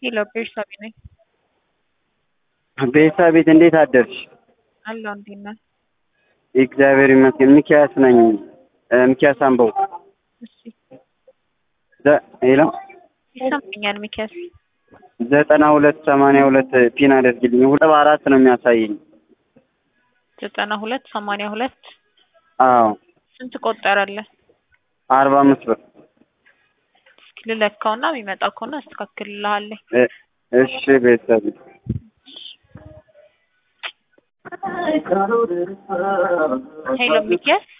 ሄሎ ቤርሳቤ ነኝ። ቤርሳቤት እንዴት አደርሽ? አለሁ እንዴት ነህ? እግዚአብሔር ይመስገን። ሚኪያስ ነኝ። ሚኪያስ አምበው። እሺ ሄሎ ይሰማኛል። ሚኪያስ ዘጠና ሁለት ሰማንያ ሁለት ፒን አድርግልኝ። ሁለት አራት ነው የሚያሳየኝ። ዘጠና ሁለት ሰማንያ ሁለት አዎ ስንት ቆጠረልህ? አርባ አምስት ብር። እስኪ ልለካውና የሚመጣ ከሆነ አስተካክልልሃለሁ። እ- እሺ ቤተሰብ ሄሎ ሚኪያስ